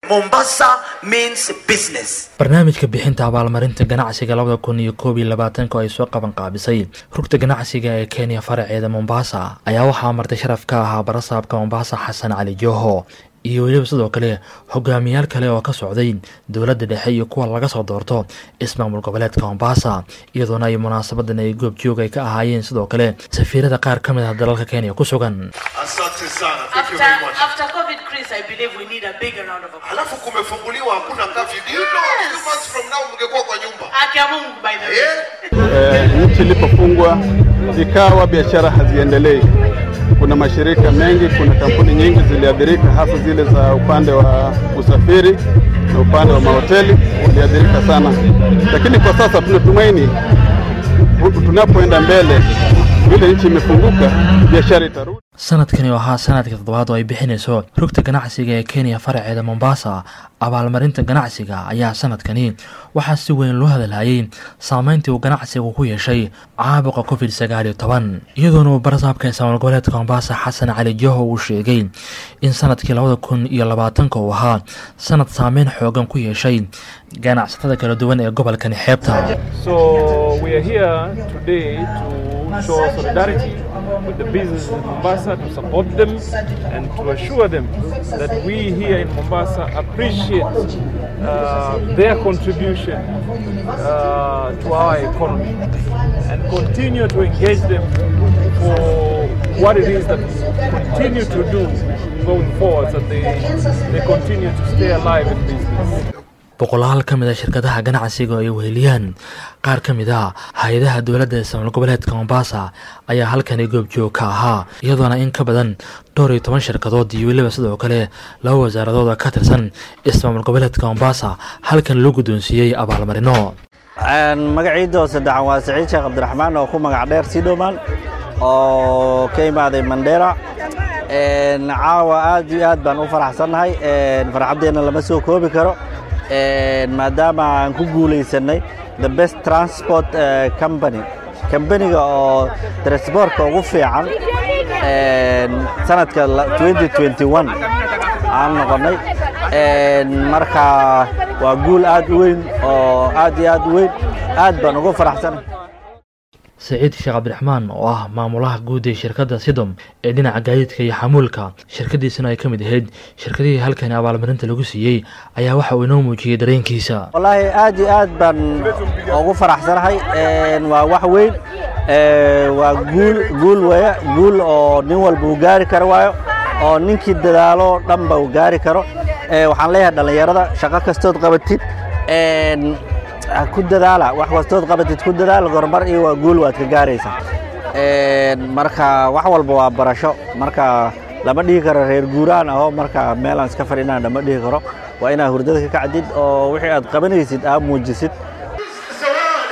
Mombasa means business. barnaamijka bixinta abaalmarinta ganacsiga labada kun iyo koob iyo labaatanka oo ay soo qaban qaabisay rugta ganacsiga ee kenya faraceeda mombasa ayaa waxaa martay sharaf ka ahaa barasaabka mombasa xasan cali joho iyo weliba sidoo kale hogaamiyaal kale oo ka socday dowladda dhexe iyo kuwa laga soo doorto ismaamul goboleedka mombasa iyadoona ay munaasabadan ay goob joog ay ka ahaayeen sidoo kale safiirada qaar ka mid ah dalalka kenya ku sugan Asante sana. Thank you After, very much. after COVID, Chris, I believe we need a bigger round of applause. Alafu kumefunguliwa hakuna curfew. Do you know a few months from now mngekuwa kwa nyumba? Haki ya Mungu, by the way. Eh? Eh, nchi ilipofungwa ikawa biashara haziendelei. Kuna mashirika mengi, kuna kampuni nyingi ziliathirika, hasa zile za upande wa usafiri na upande wa mahoteli waliathirika sana, lakini kwa sasa tunatumaini hu- tunapoenda mbele, vile nchi imefunguka, biashara itarudi. sanadkani oo ahaa sanadka toddobaad oo ay bixinayso rugta ganacsiga ee kenya faraceeda mombasa abaalmarinta ganacsiga ayaa sanadkani waxaa si weyn loo hadalhayay saameyntii uu ganacsigu ku yeeshay caabuqa covid sagaal iyo toban iyadoona uu barasaabka ismaamul goboleedka mombasa xasan cali joho uu sheegay in sanadkii labada kun iyo labaatanka uu ahaa sanad saameyn xoogan ku yeeshay ganacsatada kala duwan ee gobolkani xeebta So we are here today to show solidarity with the businesses in Mombasa, to support them and to assure them that we here in Mombasa appreciate uh, their contribution uh, to our economy and continue to engage them for what it is that we continue to do going forward so that they, they continue to stay alive in business. boqolaal ka mid a shirkadaha ganacsiga oo ay weheliyaan qaar ka mid a hay-adaha dowladda ismaamul goboleedka mombasa ayaa halkani goobjoog ka ahaa iyadoona in ka badan dhowr iyo toban shirkadood iyo weliba sidoo kale laba wasaaradood oo ka tirsan ismaamul goboleedka mombasa halkan loo guddoonsiiyey abaalmarino magaciida oo saddexan waa saciid sheekh cabdiraxmaan oo ku magac dheer sidhoman oo ka imaaday mandheera Een, caawa aad iyo aad baan u faraxsannahay Een, farxaddeenna lama soo koobi karo Een, maadaama aan ku guulaysanay the best transport eh, company kambaniga oo transportka ugu fiican Een, sanadka la- 2021 aan noqonnay Een, marka waa guul aad u weyn oo aad iyo aad u weyn aad baan ugu faraxsanahay saciid sheekh cabdiraxmaan oo ah maamulaha guud ee shirkadda sidom ee dhinaca gaadiidka iyo xamuulka shirkadiisana ay ka mid ahayd shirkadihii halkani abaalmarinta lagu siiyey ayaa waxa uu inoo muujiyey dareenkiisa wallaahi aad iyo aad baan ugu faraxsanahay Een, waa wax weyn Ee, waa guul guul weeye guul oo nin walba uu gaari karo waayo oo ninkii dadaalo dhanba uu gaari karo Ee, waxaan leeyahay dhallinyarada shaqo kastood qabatid Een, ha ku dadaala wax kastood qabatid ku dadaala horumar iyo waa guul waad ka gaaraysaa Een, marka wax walba waa barasho marka lama dhihi karo reer guuraan aho marka meelaan iska fadhinaan lama dhihi karo waa inaad hurdada ka kacdid oo wixii aad qabanaysid aad muujisid Zawadi.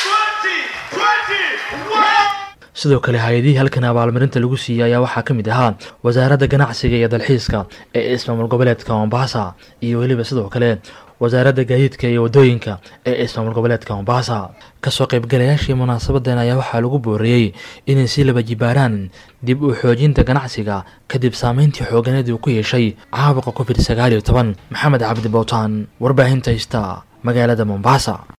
20, 20, sidoo kale hay-adihii halkan abaalmarinta lagu siiyey ayaa waxaa ka mid ahaa wasaaradda ganacsiga iyo dalxiiska ee ismaamul goboleedka mombasa iyo weliba sidoo kale wasaaradda gaadiidka iyo wadooyinka ee ismaamul goboleedka mombasa kasoo qaybgalayaashii munaasabadan ayaa waxaa lagu booriyey inay si laba jibaaraan dib u xoojinta ganacsiga kadib saameyntii xooganeed uu ku yeeshay caabuqa covid sagaal iyo toban maxamed cabdi bowtaan warbaahinta hista magaalada mombasa